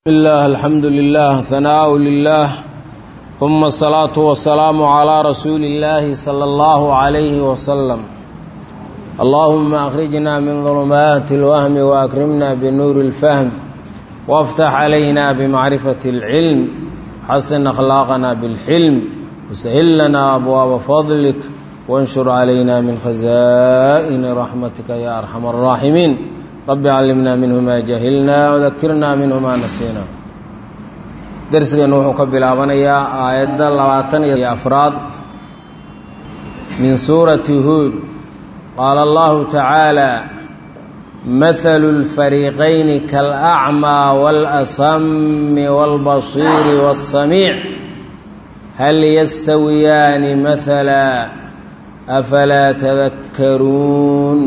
الله الحمد لله ثناء لله ثم الصلاة والسلام على رسول الله صلى الله عليه وسلم اللهم أخرجنا من ظلمات الوهم وأكرمنا بنور الفهم وافتح علينا بمعرفة العلم حسن أخلاقنا بالحلم وسهل لنا أبواب فضلك وانشر علينا من خزائن رحمتك يا أرحم الراحمين رب علمنا منه ما جهلنا وذكرنا منه ما نسينا درسنا wuxuu ka bilaabanayaa aayadda labaatan iyo afraad min suurati huud qaala allahu tacaala mathalu lfariiqayni kalacmaa waalasami waalbasiiri waasamiic hal yastawiyaani mathala afalaa tadakkaruun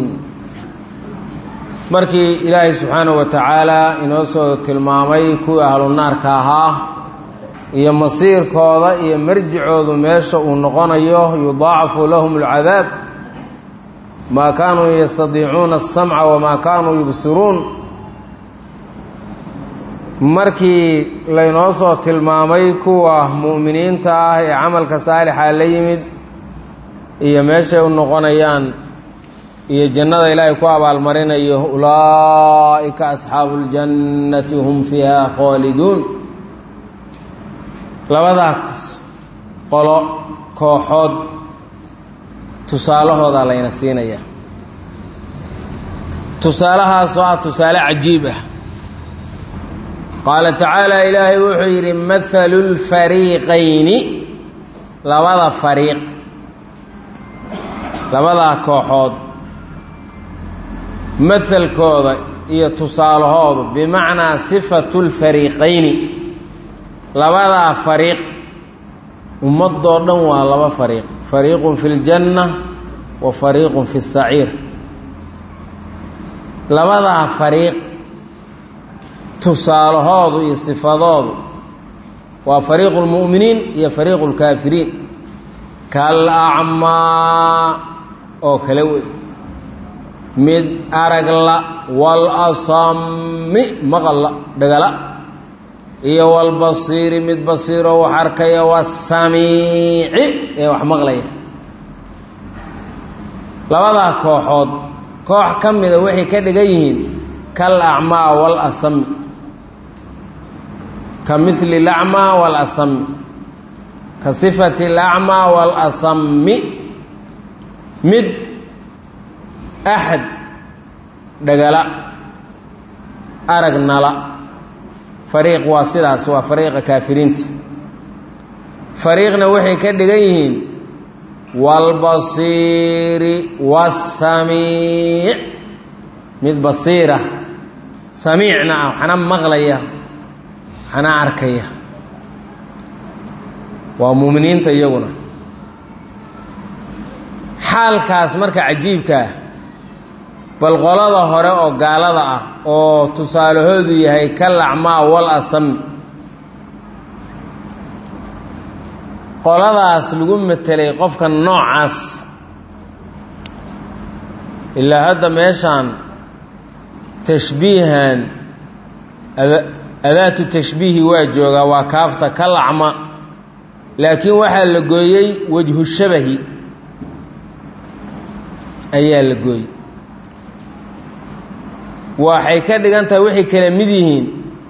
markii ilaahay subxaanahu wa tacaala inoo soo tilmaamay kuwii ahlu naarka ahaa iyo masiirkooda iyo marjicoodu meesha uu noqonayo yudaacafu lahum alcadaab maa kaanuu yastadiicuuna asamca wamaa kaanuu yubsiruun markii laynoo soo tilmaamay kuwa mu'miniinta ah ee camalka saalixa la yimid iyo meeshay u noqonayaan iyo jannada ilaahay ku abaalmarinayo ulaa'ika asxaabu اljannati hum fiiha khaaliduun labadaas qolo kooxood tusaalahoodaa layna siinaya tusaalahaasoo ah tusaale cajiib ah qaala tacaala ilaahay wuxuu yidhi mathalu lfariiqayni labada fariiq labadaa kooxood mahalkooda iyo tusaalahoodu bimacnaa sifatu lfariiqayni labadaa fariiq ummadoo dhan waa laba fariiq fariiqun fi ljanna wa fariiqun fi saciir labadaa fariiq tusaalahoodu iyo sifadoodu waa fariiqu lmu'miniin iyo fariiqu lkaafiriin kal acmaa oo kale wey mid aragla wal asami maqalla dhagala iyo walbasiiri mid basiiroo wax arkaya wasamiici ee wax maqlaya labadaa kooxood koox ka mida waxay ka dhigan yihiin kal acmaa wal asami ka mili lacmaa wal asami ka sifati lacmaa wal asami mid axad dhagala arag nala fariiq waa sidaas waa fariiqa kaafiriinta fariiqna waxay ka dhigan yihiin waalbasiiri waasamiic mid basiira samiicna ah waxna maqlaya waxna arkaya waa muuminiinta iyaguna xaalkaas marka cajiibkaa bal qolada hore oo gaalada ah oo tusaalahoodu yahay ka lacmaa wal asami qoladaas lagu matelay qofka noocaas ilaa hadda meeshaan tashbiihan adaatu tashbiihi waa joogaa waa kaafta ka lacma laakiin waxaa la gooyey wajhu shabahi ayaa la gooyey waxay ka dhigan tahay waxay kala mid yihiin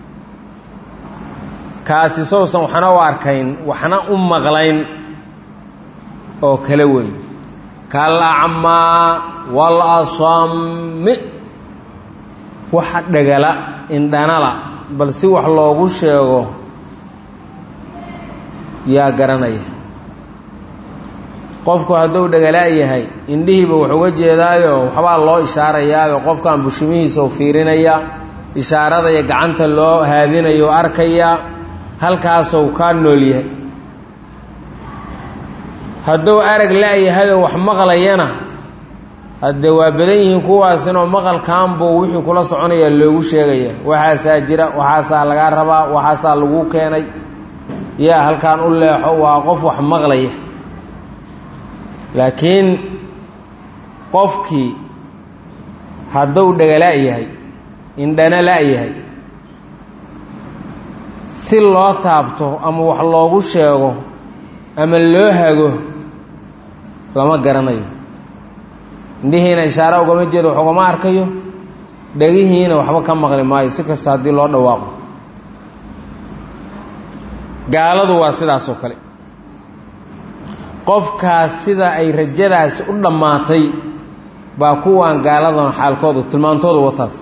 kaasi sowsan waxna u arkayn waxna u maqlayn oo kala weyn kal acmaa wal asami waxa dhagala indhanala bal si wax loogu sheego yaa garanaya qofku hadduu dhagalaa yahay indhihiiba wax uga jeedaayo waxbaa loo ishaarayaayo qofkan bushimihiisa u fiirinaya ishaaradaya gacanta loo haadinayo o arkaya halkaasou kaa nool yahay hadduu arag la-yahayoo wax maqlayana haddee waa badan yihiin kuwaasinoo maqalkaanbuu wixii kula soconaya loogu sheegaya waxaasaa jira waxaasaa lagaa rabaa waxaasaa lagu keenay yaa halkaan u leexo waa qof wax maqlaya laakiin qofkii hadduu dhagala yahay indhana la-yahay si loo taabto ama wax loogu sheego ama loo hago lama garanayo indhihiina ishaare ugama jeedo wax ugama arkayo dhegihiina waxba ka maqli maayo si kasta haddii loo dhawaaqo gaaladu waa sidaas oo kale qofkaas sida ay rajadaasi u dhammaatay baa kuwaan gaaladan xaalkoodu tilmaantoodu wataas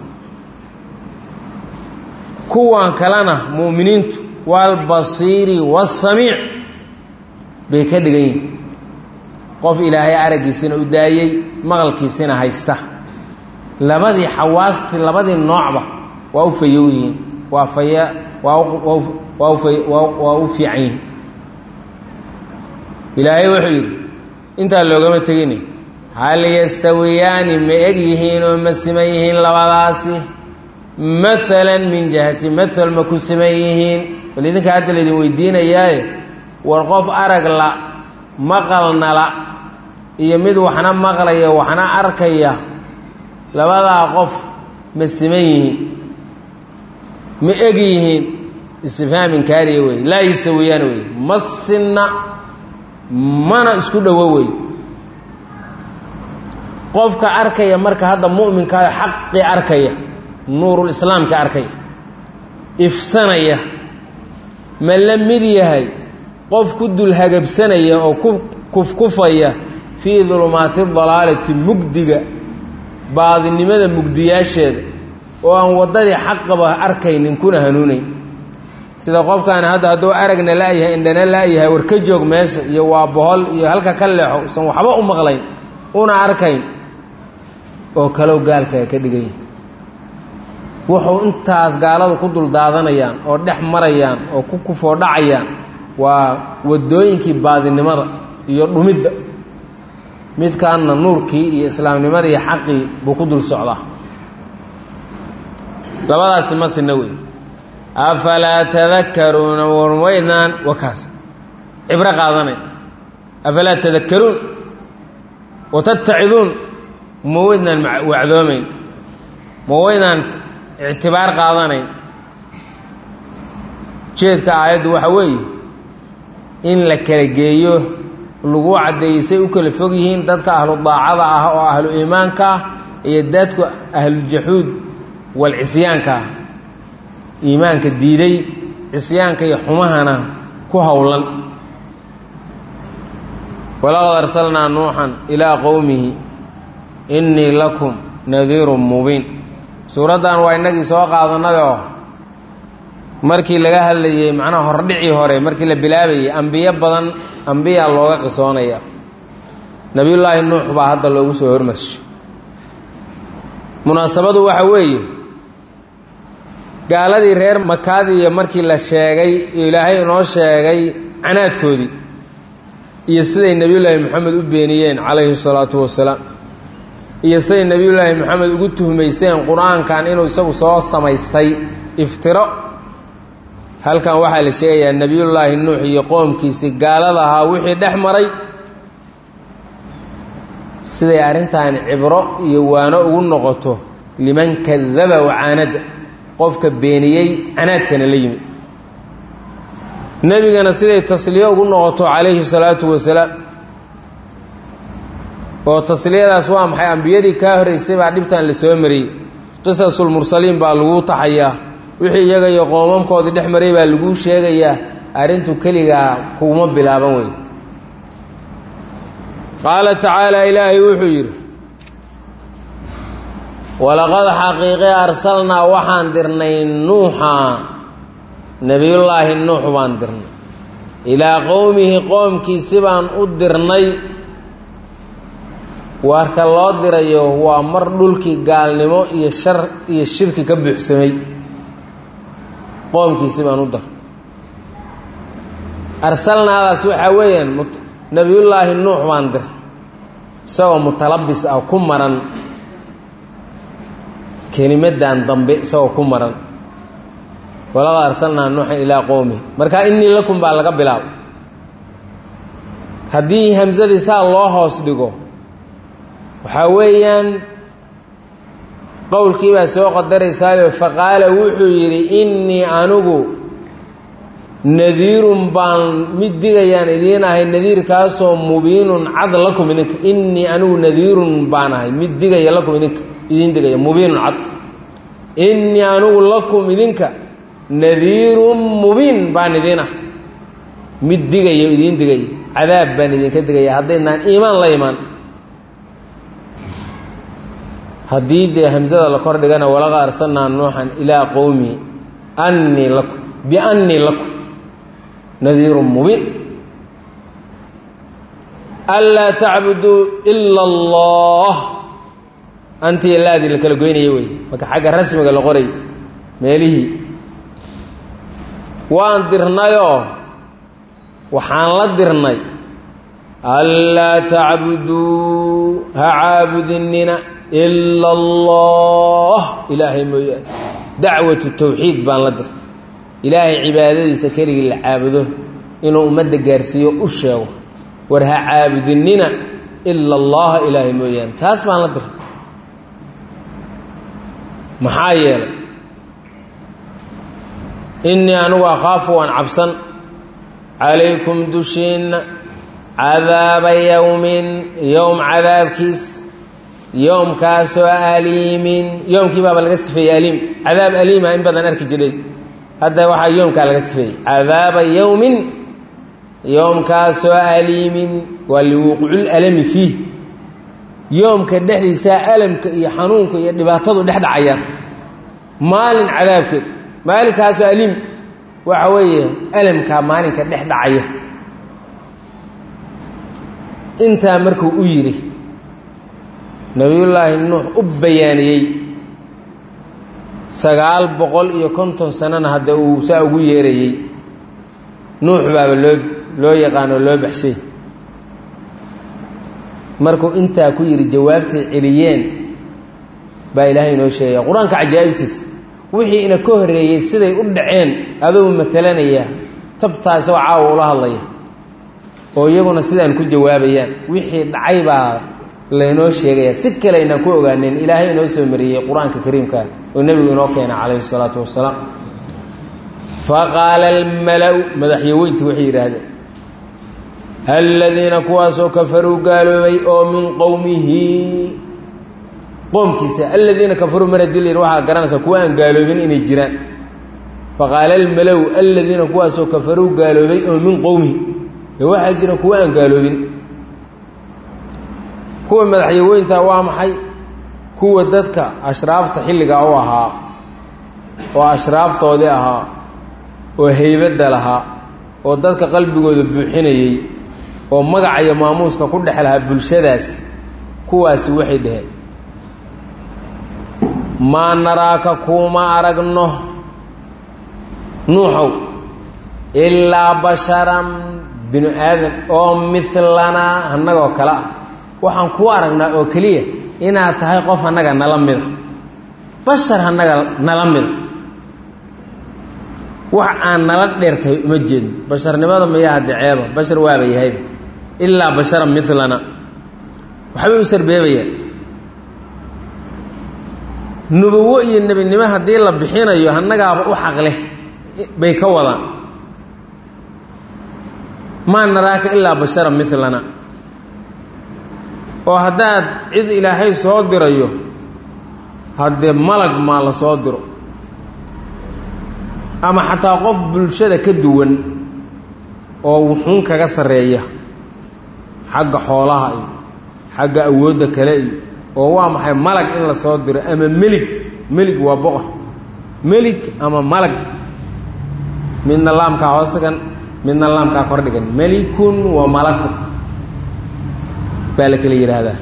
kuwan kalena mu'miniintu waalbasiiri waasamiic bay ka dhigan yihin qof ilaahay araggiisina u daayey maqalkiisina haysta labadii xawaastii labadii noocba waa u fayow yihiin waa faya waa waa waa u fiican yihin ilaahay wuxuu yidhi intaa loogama tegini hal yastawiyaani ma eg yihiin oo ma siman yihiin labadaasi maalan min jihati maal ma ku siman yihiin bal idinka hadda laydin weydiinayaaye war qof arag la maqalna la iyo mid waxna maqlaya waxna arkaya labadaa qof ma siman yihiin ma eg yihiin istifhaamin kaariya wey laa yastawiyaan wey ma sinna mana isku dhowo wey qofka arkaya marka hadda mu'minkaayo xaqii arkaya nuurul islaamka arkaya ifsanaya ma la mid yahay qof ku dul hagabsanaya oo ku kufkufaya fii dulumaati dalaalati mugdiga baadinimada mugdiyaasheeda oo aan waddadii xaqaba arkaynin kuna hanuunayn sida qofkaani hadda hadduu aragna la'yahay indhana la'yahay war ka joog meesha iyo waa bohol iyo halka ka leexo usan waxba u maqlayn una arkayn oo kalow gaalkaa ka dhigan yahay wuxuu intaas gaaladu ku dul daadanayaan oo dhex marayaan oo ku kufoo dhacayaan waa waddooyinkii baadinimada iyo dhumidda midkaanna nuurkii iyo islaamnimadii iyo xaqii buu ku dul socdaa labadaasi ma sinna wey afalaa tadakaruuna warmaydnaan wakaas cibro qaadanay afalaa tadakaruun watattaciduun ma weydnaan wacdoomayn ma weydnaan ictibaar qaadanayn jeedka aayaddu waxa weeye in la kala geeyo lagu caddeeyey say u kala fog yihiin dadka ahlu daacada ah oo ahlu iimaanka ah iyo dadka ahlujaxuud wal cisyaanka ah iimaanka diiday cisyaanka iyo xumahana ku howlan walaqad arsalnaa nuuxan ilaa qowmihi innii lakum nadiirun mubiin suuraddan waa innagii soo qaadanada oo markii laga hadlayey macnaha hordhicii hore markii la bilaabayey ambiyo badan ambiyaa looga qisoonaya nebiyullaahi nuux baa hadda loogu soo hormarshay munaasabadu waxa weeye gaaladii reer makaadiiyo markii la sheegay ilaahay inoo sheegay canaadkoodii iyo siday nebiyullaahi moxamed u beeniyeen calayhi salaatu wasalaam iyo siday nebiyullaahi moxamed ugu tuhmaysteen qur-aankan inuu isagu soo samaystay iftiro halkan waxaa la sheegayaa nebiyullaahi nuux iyo qoomkiisii gaalada ahaa wixii dhex maray siday arrintaani cibro iyo waano ugu noqoto liman kadaba wacaanada qofka beeniyey canaadkana la yimi nebigana siday tasliyo ugu noqoto calayhi salaatu wasalaam oo tasliyadaas waa maxay ambiyadii kaa horraysay baa dhibtan la soo mariyey qisasulmursaliin baa lagu taxayaa wixii iyaga iyo qoomamkoodii dhex maray baa laguu sheegayaa arrintu keligaa kuguma bilaaban wey qaala tacaala ilaahay wuxuu yidhi walaqad xaqiiqe arsalnaa waxaan dirnay nuuxa nebiyullaahi nuux baan dirnay ilaa qowmihi qoomkiisi baan u dirnay waarka loo dirayo waa mar dhulkii gaalnimo iyo shar iyo shirki ka buuxsamay qoomkiisi baan u dar arsalnaadaas waxaa weeyaan nebiyullaahi nuux baan dir isagoo mutalabis ah ku maran kelimadan dambe isagoo ku maran walaqad arsalnaa nuuxan ilaa qowmi marka innii lakum baa laga bilaabo haddii hamsadii saa loo hoos dhigo waxaa weeyaan qowlkii baa soo qadaraysaayoo faqaala wuxuu yidhi innii anigu nadiirun baan mid digayaan idiin ahay nadiirkaasoo mubiinun cad lakum idinka innii anigu nadiirun baan ahay mid digaya lakum idinka idiin digaya mubiinun cad innii anigu lakum idinka nadiirun mubiin baan idiin ah mid digaya idiin digaya cadaab baan idinka digaya haddaydnaan iimaan la imaan haddii dee hamsada la kor dhigana walaqa arsalnaa nuuxan ilaa qowmi annii lakum biannii lakum nadiirun mubiin anlaa tacbuduu ila allah antii laadii la kala goynaya wey marka xagga rasmiga la qoray meelihii waan dirnayoo waxaan la dirnay anlaa tacbuduu ha caabudinina ila allah ilaahay mooyaane dacwatu tawxiid baan la dir ilaahay cibaadadiisa keligii la caabudo inuu ummadda gaarsiiyo u sheego war ha caabudinina ila allaha ilaahay mooyaane taas baan la dir maxaa yeelay innii anigu akhaafu waan cabsan calaykum dushiinna cadaaba yowmin yowm cadaabkiis yoomkaasoo aliimin yoomkii baaba laga sifeeyey aliim cadaab aliima in badan arki jiray hadda waxaa yoomkaa laga sifeeyey cadaaba yowmin yoomkaasoo aliimin waa liwuqucul alami fiih yoomka dhexdiisaa alamka iyo xanuunka iyo dhibaatadu dhex dhacayaan maalin cadaabkeed maalinkaasoo aliim waxa weeye alamkaa maalinka dhex dhacaya intaa markuu u yidhi nabiyullaahi nuux u bayaaniyey sagaal boqol iyo konton sanana hadda uu saa ugu yeerayey nuux baaba loo loo yaqaanoo loo baxshay markuu intaa ku yidhi jawaabtay celiyeen baa ilaahay inoo sheegaya qur-aanka cajaa'ibtiisa wixii ina ka horreeyey siday u dhaceen adou matalanaya tabtaa isagoo caawa ula hadlaya oo iyaguna sidaan ku jawaabayaan wixii dhacay baa laynoo sheegaya si kale aynaan ku ogaaneen ilaahay inoo soo mariyey qur-aanka kariimka oo nebigu inoo keena calayhi salaatu wasalaam faqaala almala-u madaxyaweynti waxay yidhaahdeen aladiina kuwaasoo kafaruu gaaloobay oo min qowmihi qoomkiisa aladiina kafaruu mar hadii la yidhi waxaa garanaysaa kuwa aan gaaloobin inay jiraan faqaala almala-u aladiina kuwaasoo kafaruu gaaloobay oo min qowmihi ee waxaa jira kuwa aan gaaloobin kuwa madaxyaweynta waa maxay kuwa dadka ashraafta xilligaa u ahaa oo ashraaftoodii ahaa oo heybadda lahaa oo dadka qalbigooda buuxinayey oo magaca iyo maamuuska ku dhex lahaa bulshadaas kuwaasi waxay dhaheen maa naraaka kuuma aragno nuuxow ilaa basharan binu aadan oo milanaa annagoo kale ah waxaan kuu aragnaa oo keliya inaad tahay qof annaga nala mida bashar annaga nala mida wax aan nala dheertahay uma jeedno basharnimada mayaa hadde ceeba bashar waaba yahayba ilaa basharan milana waxbay u sarbeebayaan nubuwo iyo nebinimo haddii la bixinayo annagaaba u xaqleh bay ka wadaan maa naraaka ilaa basharan milana oo haddaad cid ilaahay soo dirayo haddee malag maa la soo diro ama xataa qof bulshada ka duwan oo wuxuun kaga sarreeya xagga xoolaha iyo xagga awoodda kale iyo oo waa maxay malag in la soo diro ama melig melig waa boqor melig ama malag midna laamkaa hoosegan midna laamkaa kordhigan melikun wa malakun baa la kala yidhaahdaa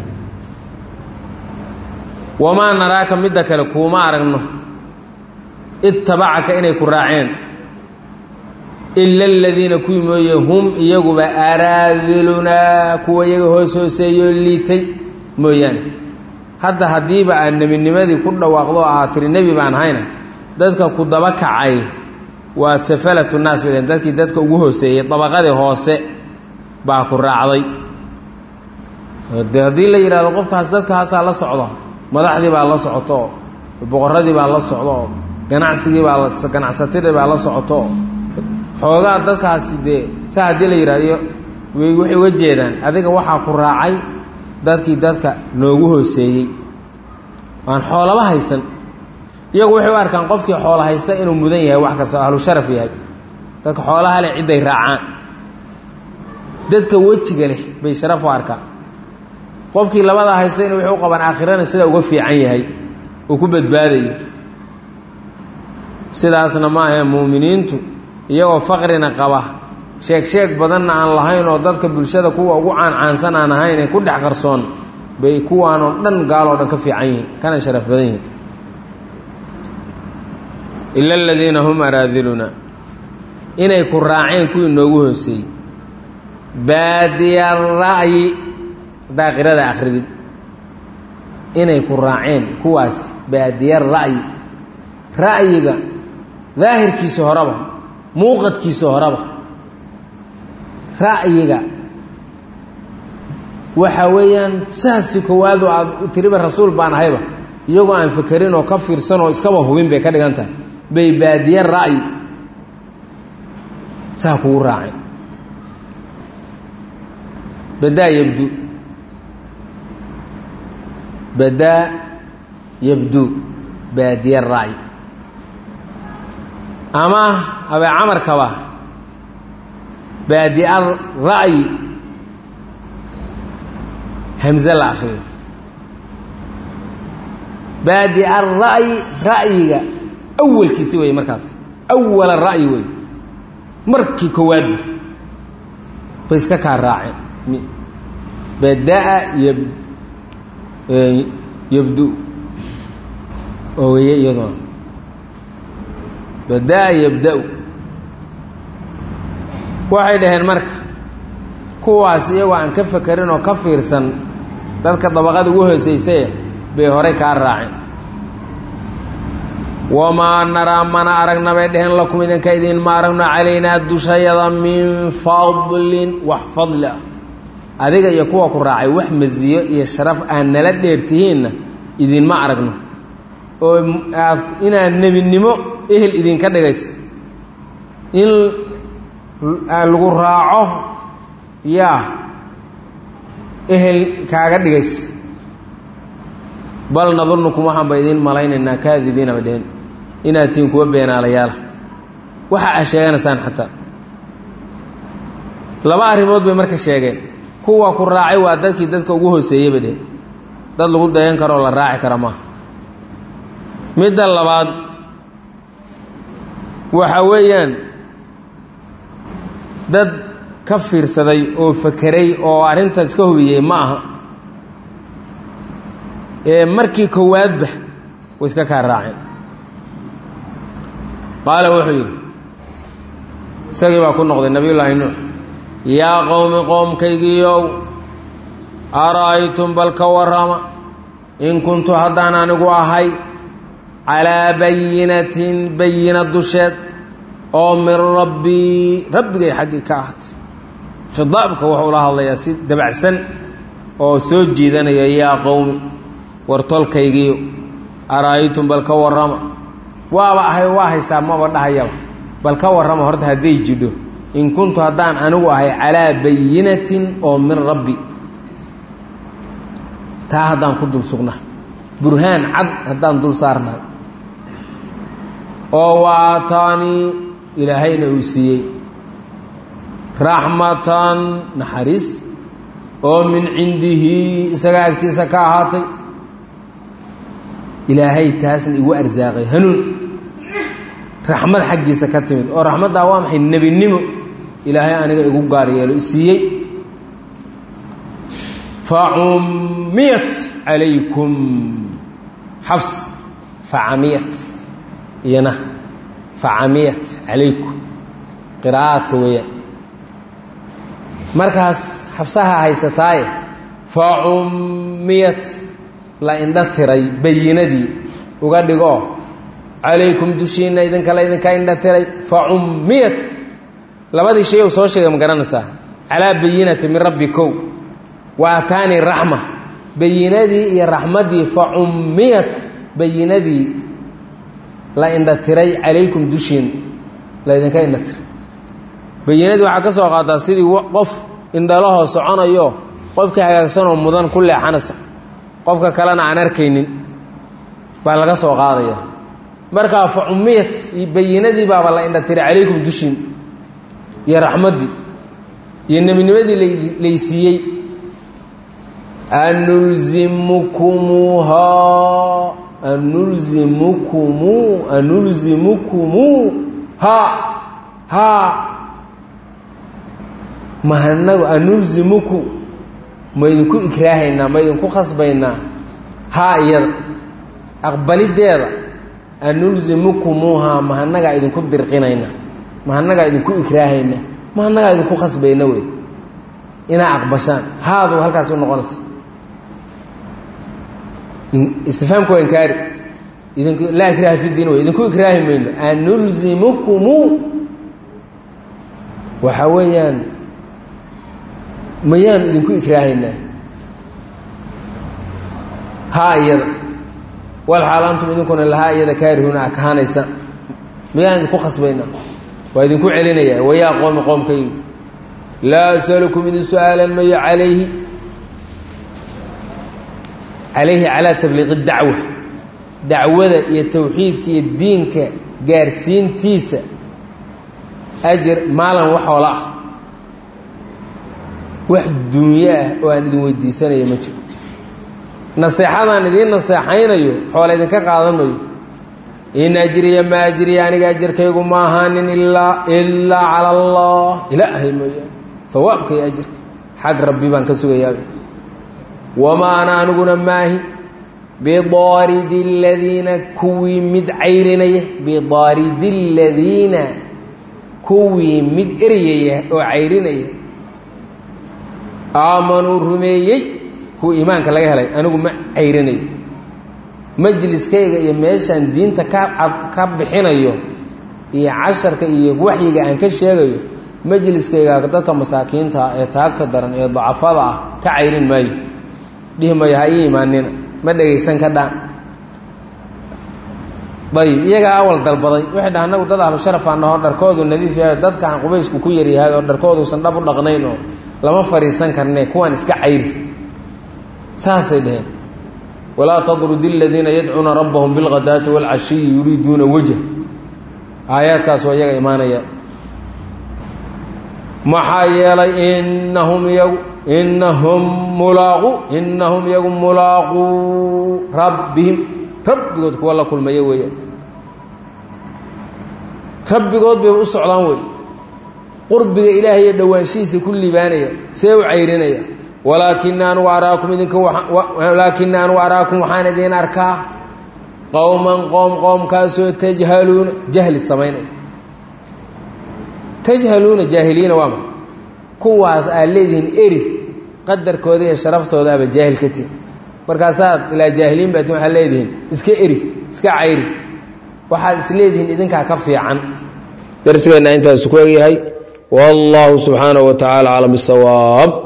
wamaa naraaka midda kale kuuma aragno ittabacaka inay ku raaceen ila aladiina kuwii mooye hum iyaguba araadilunaa kuwa iyaga hoos hooseeyoo liitay mooyaane hadda haddiiba aad nebinimadii ku dhawaaqdo aad tiri nebi baan hayna dadka ku daba kacay waa safalatu naas bay dhaheen dadkii dadka ugu hooseeyey dabaqadii hoose baa ku raacday de haddii la yidhahdo qofkaas dadkaasaa la socda madaxdii baa la socoto boqoradii baa la socdo ganacsigii baa ganacsatadii baa la socoto xoogaa dadkaasi dee sa haddii la yidhahdo waxay uga jeedaan adiga waxaa ku raacay dadkii dadka noogu hooseeyey aan xoolaba haysan iyagu waxay u arkaan qofkii xoolo haysta inuu mudan yahay wax kasta ahlu sharaf yahay dadka xoolaha leh cidday raacaan dadka wejiga leh bay sharaf u arkaan qofkii labadaa haystayna waxay u qabaan aakhirana sida uga fiican yahay uu ku badbaadayo sidaasna ma ahee muuminiintu iyagoo faqrina qaba sheeg sheeg badanna aan lahayn oo dadka bulshada kuwa ugu caancaansan aan ahayn ee ku dhex qarsoon bay kuwaanoo dhan gaaloo dhan ka fiican yihiin kana sharaf badan yihiin ila aladiina hum araadiluna inay ku raaceen kuwii noogu hooseeyey baadiya ra'yi daaqirada akridid inay ku raaceen kuwaas baadiya ra'yi ra'yiga daahirkiisa horeba muuqadkiisa horeba ra'yiga waxa weeyaan saasi koowaadu aad tiriba rasuul baan ahayba iyagoo aan fekerin oo ka fiirsan oo iskaba hubin bay ka dhigan tahay bay baadiye ra'yi saa kugu raaceen badaa yabdu badaa yabdu baadiye ra'yi ama abee camarkaba baadi'a ra'yi hamze la akriyo baadi'a ra'yi ra'yiga awalkiisi wey markaas awala ra'yi wey markii koowaadba bay iska kaa raaceen badaa yab yabdu oo weye iyaduna badaa yabda-u waxay dhaheen marka kuwaas iyagoo aan ka fekerin oo ka fiirsan dadka dabaqada ugu hooseysaye bay horay kaa raaceen wamaa naraa mana aragna bay dheheen lakum idinka idin ma aragno calaynaa dushayada min fadlin wax fadli ah adiga iyo kuwa ku raacay wax masiyo iyo sharaf aan nala dheertihiinna idinma aragno oo aad inaad nebinimo ehel idinka dhigaysa in lagu raaco yaa ehel kaaga dhigaysa bal nadunukum waxaan ba idiin malaynaynaa kaadibiina ba dheheen inaad tihiin kuwa beenaalayaala waxa a sheeganaysaan xataa laba arrimood bay marka sheegeen kuwa ku raacay waa dadkii dadka ugu hooseeyey ba dheheen dad lagu dayan karo oo la raaci kara maaha midda labaad waxa weeyaan dad ka fiirsaday oo fakeray oo arrintaas ka hubiyey ma aha ee markii koowaadba way iska kaa raaceen qaala wuxuu yidhi isagii baa ku noqday nabiyullaahi nuux yaa qowmi qoomkaygiiow ara'aytum bal ka warrama in kuntu haddaan anigu ahay calaa bayinatin bayina dusheed oo min rabbii rabbigay xaggii ka ahatay khidaabka wuxuu la hadlayaa si dabacsan oo soo jiidanaya yaa qowmi war tolkaygiiyo ara'aytum bal ka warrama waaba ahay waa haysaa maba dhahayaba bal ka warrama horta hadday jidho in kuntu haddaan anigu ahay calaa bayinatin oo min rabbi taa haddaan ku dul sugnaa burhaan cad haddaan dul saarnahay oo waataanii ilaahayna uu siiyey raxmatan naxariis oo min cindihi isaga agtiisa ka ahaatay ilaahay taasna igu arsaaqay hanuun raxmad xaggiisa ka timid oo raxmaddaa waa maxay nebinimo ilaahay aniga igu gaar yeelo isiiyey facummiyat calaykum xabs facamiyat iyana facamiyat calaykum qiraa'aadka weeyaan markaas xabsaha haysataaye facummiyat la indha tiray bayinadii uga dhigoo calaykum dushiinna idinkala idinka indha tiray facummiyat labadii shay ou soo sheegay ma garanaysaa calaa bayinati min rabbi kow wa ataanii raxma bayinadii iyo raxmaddii facummiyat bayinadii la indha tiray calaykum dushiin la ydinka indha tiray bayinadii waxaa ka soo qaataa sidii qof indhalahoo soconayo qofkii hagaagsanoo mudan ku leexanaysa qofka kalena aan arkaynin baa laga soo qaadaya markaa fa cumiyat bayinadii baaba la indhatiray calaykum dushiin iyo raxmaddii iyo nebinimadii laysiiyey anulzimukumuuhaa anulzimukumu anulzimukumu ha ha mahanagu anulzimuku ma idinku ikraahaynaa ma idinku khasbaynaa haa iyada aqbalideeda anulzimukumuuhaa mahanagaa idinku dirqinayna mahanagaa idinku ikraahayna mahanagaa idinku khasbayna wey inaa aqbashaan haadu halkaas u noqonaysa istifhaamku waa inkaari idink laa ikraaha fi diin wey idinku ikraahi mayno anulzimukumu waxaa weeyaan mayaanu idinku ikraahaynaa haa iyada wal xaal antum idinkuna lahaa iyada kaarihuuna a kahanaysa mayaan idinku khasbaynaa waa idinku celinayaa wayaa qoomi qoomkaygu laa asalukum idin su-aalan mayo calayhi calayhi calaa tabliiqi dacwa dacwada iyo towxiidka iyo diinka gaarsiintiisa ajir maalin waxoola ah wax duunyo ah oo aan idin weydiisanayo ma jiro naseexadaan idiin naseexaynayo xoola idinka qaadan mayo in ajriya ma ajriya aniga ajarkaygu ma ahaanin ilaa ilaa cala allah ilaahay mooyaane hawaabka iyo ajirka xag rabbi baan ka sugayaaba wamaa ana aniguna maahi bidaaridi aladiina kuwii mid cayrinaya bidaaridi aladiina kuwii mid eryaya oo cayrinaya aamanuu rumeeyey kuwa iimaanka laga helay anigu ma cayrinayo majliskayga iyo meeshaan diinta ka ka bixinayo iyo casharka iyo waxyiga aan ka sheegayo majliskayga dadka masaakiinta ee taagta daran ee dacafada ah ka cayrin maayo dhihi mayo ha ii imaanina ma dhegaysan ka dhaan ayib iyagaa awal dalbaday waxay dhaha anagu dad ahlu sharafaa naho dharkoodu nadiif yahay dadka aan qubaysku ku yaryahay oo dharkooduusan dhab u dhaqnayn oo lama fadhiisan karne kuwaan iska cayri saasay dhaheen walaa tadrudi aladiina yadcuuna rabbahum bilghadaati waalcashiyi yuriiduuna wajh aayaadkaas waa iyaga imaanaya maxaa yeelay inahum iyagu inahum mulaaqu inahum iyagu mulaaquu rabbihim rabbigood kuwa la kulmaya weeyaan rabbigood bay u socdaan wey qurbiga ilaahay iyo dhowaanshihiisa ku libaanaya see u cayrinaya walaakina anugu araakum idinka walaakina anugu araakum waxaan idiin arkaa qowman qoom qoomkaasoo tajhaluuna jahli samaynaya tajhaluuna jaahiliina waa ma kuwaas aad leedihiin eri qadarkooda iyo sharaftooda aba jaahil ka tihin markaasaad ilaa jaahiliin baatin waxaad leedihiin iska eri iska cayri waxaad is leedihiin idinkaa ka fiican darsigeenna intaasu ku egyahay wallahu subxaanaه wa tacaala aclam bisawaab